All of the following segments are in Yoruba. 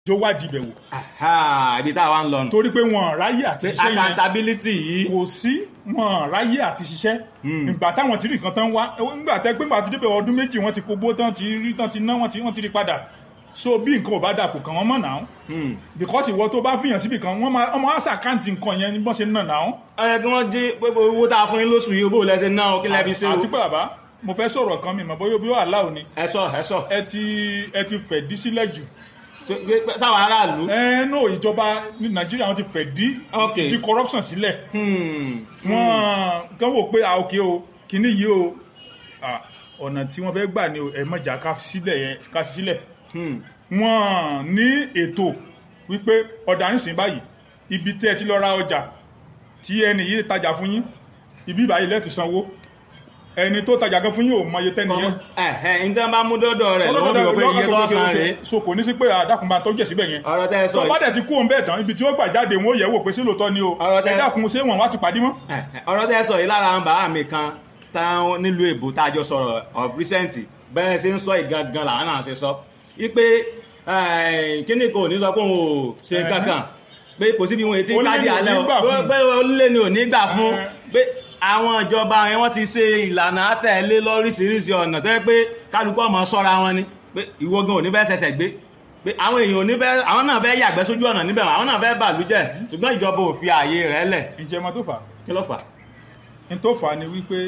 tó wádìí ibẹ̀ wò Aha, ibi tá a wá ń lọ nù. torí pé wọn ráyè àti pé ṣiṣẹ́ yẹn accountability yìí kò sí wọn ráyè àti ṣiṣẹ́ ìgbà táwọn ti rí nǹkan tán wá nígbà tẹ́ pé nígbà tí débẹ̀ ọdún méjì wọ́n ti kógbó tán ti rí tán ti ná wọ́n ti wọ́n ti rí padà so bí nǹkan ò bá dà kò kàn wọ́n mọ̀ náà because ìwọ tó bá fìyàn síbì kan wọ́n máa ọmọ àṣà àkáǹtì nǹkan yẹn ní bọ́n ṣe ń nà náà ó yẹ kí wọ́n jí pé owó tá a fún yín lóṣù yìí bó lẹ́sẹ̀ náà kí lẹ́bi ṣe o. àti pé bàbá mo fẹ́ sọ̀rọ̀ kan mi mọ̀ bóyá bí ó àlá òní ẹ sọ ẹ sọ ẹ ti ẹ ti fẹ̀ dí sílẹ̀ jù Ṣé- pé- sáwọn aráàlú. ẹ no ìjọba ní nàìjíríà wọn ti fẹ̀ dí Okay. di corruption sílẹ̀ Hmm. wọ́n kàn wò pé à òkè o kìíní yìí o à, ọ̀nà tí wọ́n fẹ́ gbà ní ẹ mọ̀jà ká sílẹ̀ yẹn ká sí sílẹ̀ Hmm. wọ́n ní ètò wípé ọ̀dà ń sìn báyìí ibi tẹ́ ẹ ti lọ ra ọjà tí ẹni yìí tajà fún yín ibi ìbáyìí lẹ́ẹ̀tì sanwó ẹni tó tajà gan fún yín ò mọye tẹ́ni yẹn ẹ̀hẹ́ ní tí wọ́n bá mú dọ́dọ̀ rẹ̀ lọ́wọ́ bí wọ́n pé iye tó san rèé. so kò ní sí pé àdàkùn máa tọ́jú ẹ̀ síbẹ̀ yẹn ọ̀rọ̀ tẹ́ ẹ sọ tó bá yìí dẹ̀ ti kú òun bẹ́ẹ̀ tán ibi tí ó gbà jáde wọn ó yẹ̀ wò pé sí lóòótọ́ ni o Ọ̀rọ̀ tẹ́- ẹ dákun ṣé wọn wá ti pàdé mọ́. ẹ̀hẹ́, ọ̀rọ̀ tẹ́ ẹ sọ yìí lára àwọn bàbá mi kan táwọn nílùú èbó tá a jọ sọ̀rọ̀ of recent bẹ́ẹ̀ ṣe ń sọ ìgangan làwọn náà ṣe sọ wípé kíní kò ní sọ pé òun ò ṣe Ẹ̀hẹ́. kankan pé kò síbi wọn ètí Ó lé káàdì ní ò alẹ́ ní o gbà fún. pé olè ni ò ní gbà fún Ẹ̀hẹ́. pé àwọn ìjọba yẹn wọ́n ti ṣe ìlànà àtẹ̀lé lóríṣiríṣi ọ̀nà tó yẹ pé kálukú ọmọ sọ́ra wọn ni pé ìwọ gan ò ní bẹ́ẹ̀ ṣẹ̀ṣẹ̀ gbé pé àwọn èèyàn ò ní bẹ́ẹ̀ àwọn náà bẹ́ẹ̀ yàgbẹ́ sójú ọ̀nà níbẹ̀ àwọn náà bẹ́ẹ̀ bàlújẹ́ ṣùgbọ́n ìjọba ò fi ààyè rẹ̀ lẹ̀ ǹjẹ́ ọmọ tó fà á kí ló fà á? ní tó fà á ni wípé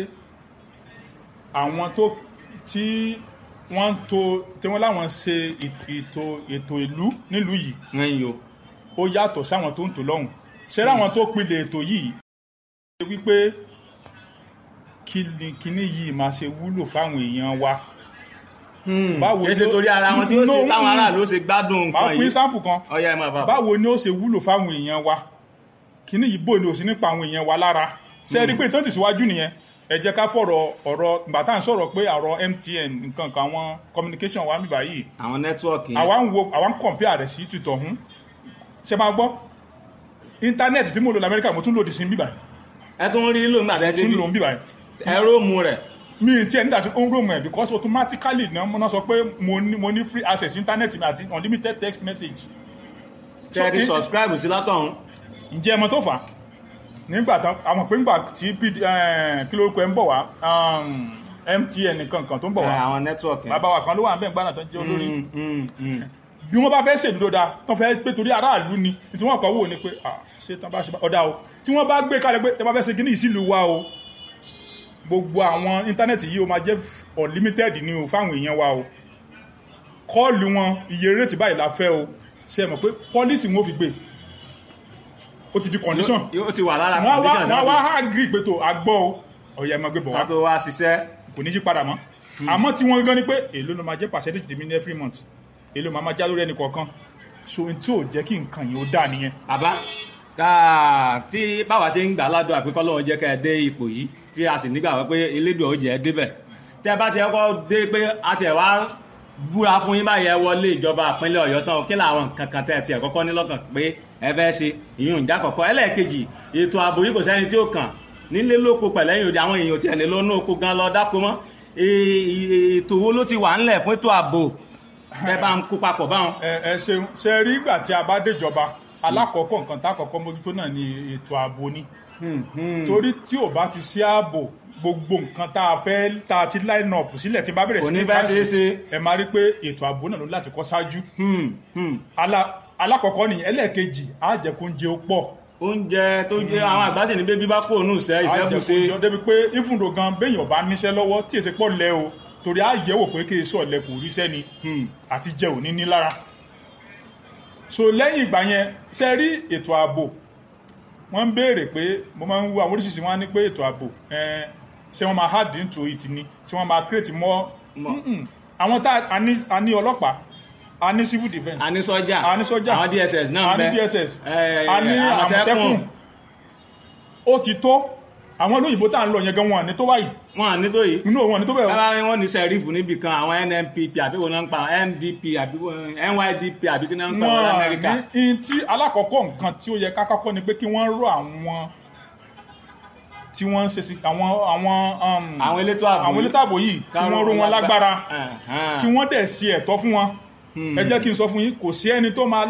àwọn tó tí wọ́n ń to tí wọ́n láwọn ṣe ètò ètò ìlú nílùú yìí ẹ̀yin o ó yàtọ̀ sáwọn tó ń tò lọ́hùn ṣé láwọn tó pilẹ̀ ètò yìí ṣe wípé kí ni kíní yìí máa ṣe wúlò fáwọn èèyàn wa Báwo kì í ṣe ló- torí ara wọn tí ó No, sì táwọn mm. aráàlú ó ṣe gbádùn máa nǹkan fún yìí sáǹpù kan ọyá ẹ máa bá báwo ni ó ṣe wúlò fáwọn èèyàn wa kíní yìí bò ní òsì nípa àwọn èèyàn wa lára ṣe é rí pé ìtọ́jú síwájú nìyẹn ẹ jẹ́ ká fọ̀rọ̀ ọ̀rọ̀ ìgbà tá à ń sọ̀rọ̀ pé àrọ̀ MTN nǹkan kan àwọn communication wa ń bíbá yìí àwọn nẹ́tíwọ̀kì àwa ń wo àwa ń compare rẹ̀ sí títọ̀ hún ṣe máa gbọ́ íńtánẹ́ẹ̀tì tí mo lò lamẹ́ríkà mo tún lòdì sí bíbá ẹ tún rí lóun gbà tẹ́ tún débi lò ń bíbá ẹ̀rọ mu rẹ̀ mi ti ẹ̀ nígbà tí ó ń rò mọ̀ ẹ̀ because automatically náà mo náà sọ pé mo ní mo ní free access íńtánẹ́ẹ̀tì mi àti unlimited text message tẹ́ ẹ ti in- subscribe sí látọ̀hún ǹjẹ́ ẹ mọ̀ tó fà á nígbà tán àwọn pé ńgbà tí PD eh, kí lórúkọ ẹ ń bọ̀ wá um, MTN nǹkan kan tó ń bọ̀ wá àwọn nẹ́tíwọ̀kì bàbá wa kan ló wà ń bẹ̀ ń gbàdàn tó ń jẹ́ olórí Mm, mm, mm. bí wọ́n bá fẹ́ ṣèlú dáa tán fẹ́ pé torí aráàlú ni tí wọ́n kọ́ wò ni pé ah ṣé tán bá ṣe bá ọ̀dà o tí wọ́n bá gbé kalẹ̀ pé tẹ́ bá fẹ́ ṣe kíní ìsìlú wa o gbogbo àwọn íńtánẹ́ẹ̀tì yìí ó máa jẹ́ unlimited ni o fáwọn èèyàn wa o kọ́ọ̀lù wọn iye rétí báyìí la fẹ́ o ṣe mọ̀ pé pọ́lísì wọn ò fi gbé ó ti di condition yóò ti wà lára wọ́n wá condition wọ́n wá náà agree pé tó agbọ́ o ọ̀yà ẹ̀ máa gbé bọ̀ wá ká tó wá ṣiṣẹ́ kò ní yí padà mọ́ àmọ́ tí wọ́n gan ni pé èló ló máa jẹ́ percentage tèmi ní every month èló máa máa já lórí ẹnì kọ̀ọ̀kan so n tí ò jẹ́ kí nǹkan yìí ó dà nìyẹn bàbá káà tí báwa ṣe ń gbà ládùn àpékọ́ lọ́wọ́ jẹ́ ká ẹ dé ipò yìí tí a sì nígbà pé elédùn ó jẹ́ ẹ débẹ̀ tí ẹ bá ti kọ́kọ́ dé pé a ti ẹ̀ wá búra fún yín báyìí ẹ wọlé ìjọba ìpínlẹ̀ ọ̀yọ́ tán kí làwọn nǹkan kan tẹ́ ẹ tiẹ̀ kọ́kọ́ ní lọ́kàn pé ẹ fẹ́ ṣe ìyún ìjà kọ̀kọ́ ẹlẹ́ẹ̀kejì ètò ààbò yìí kò sẹ́ni tí ó kàn nílé lóko pẹ̀lẹ́yìn òde àwọn èèyàn tiẹ̀ lè lọ́nà oko gan lọ dáko mọ́ E- ètò wo ló ti wà ńlẹ̀ fún ètò ààbò ẹ bá ń kó papọ̀ báwọn. ẹ ẹ ṣeun ṣe rí ìgbà tí a bá déjọba alákọ̀ọ́kọ́ nǹkan tá àkọ́kọ́ mójútó náà ni ètò ààbò ni Hmm, hmm. torí tí ò bá ti sí ààbò gbogbo nǹkan tá a fẹ́ tá a ti line up sílẹ̀ tí bá bẹ̀rẹ̀ Kò sí ní ní bá káṣí, ṣeé ṣe. ẹ máa rí pé ètò ààbò náà ló láti kọ́ ṣáájú Hmm, hmm. Ala- alákọ̀ọ́kọ́ nìyẹn ẹlẹ́ẹ̀kejì á jẹ́ kó ń jẹ ó pọ̀ oúnjẹ tó jẹ àwọn àgbà sì ní bébí bá kó òun ìṣẹ́ ìṣẹ́bùṣe àjẹkùjọ débi pé ìfúndò gan béèyàn bá níṣẹ́ lọ́wọ́ tí èsì pọ̀ lẹ o torí á yẹ̀wò pé kí èso ọ̀lẹ kò ríṣẹ́ ni Hmm. àti jẹ òní ní lára so lẹ́yìn ìgbà yẹn ṣe rí ètò ààbò wọ́n ń béèrè pé mo máa ń wo àwọn oríṣiríṣi wọn á ní pé ètò ààbò eh, ṣé wọ́n máa hard into it ni ṣé wọ́n máa create more More. Mm-mm. àwọn tá a ní- a ní ọlọ́pàá a ní civil defence a ní sọ́jà a ní sọ́jà àwọn dss náà a ń bẹ ní dss Eh, a ní Àmọ̀tẹ́kùn. àmọ̀tẹ́kùn ó ti tó àwọn olóyìnbó tá à ń lọ yẹn gan wọn ní tó báyìí wọn à ní tó yìí inú òun ní tó bẹ́ẹ̀ o. bábá wọn ní sẹ́rífù níbì kan àwọn nnpp àbí wọn náà ń pa ndp àbí wọn- nydp àbí kí náà ń pa wọn wọn lamẹ́ríkà ní in tí alákọ̀ọ́kọ́ nǹkan tí ó yẹ ká kọ́kọ́ ni pé kí wọ́n rọ àwọn tí wọ́n ń ṣe sí àwọn àwọn um, àwọn elétò ààbò àwọn elétò ààbò yìí kí wọ́n ró wọn lágbára kí wọ́n dẹ̀ ṣe ẹ̀tọ́ fún wọn ẹ jẹ́ kí n sọ fún yín kò sí ẹni tó máa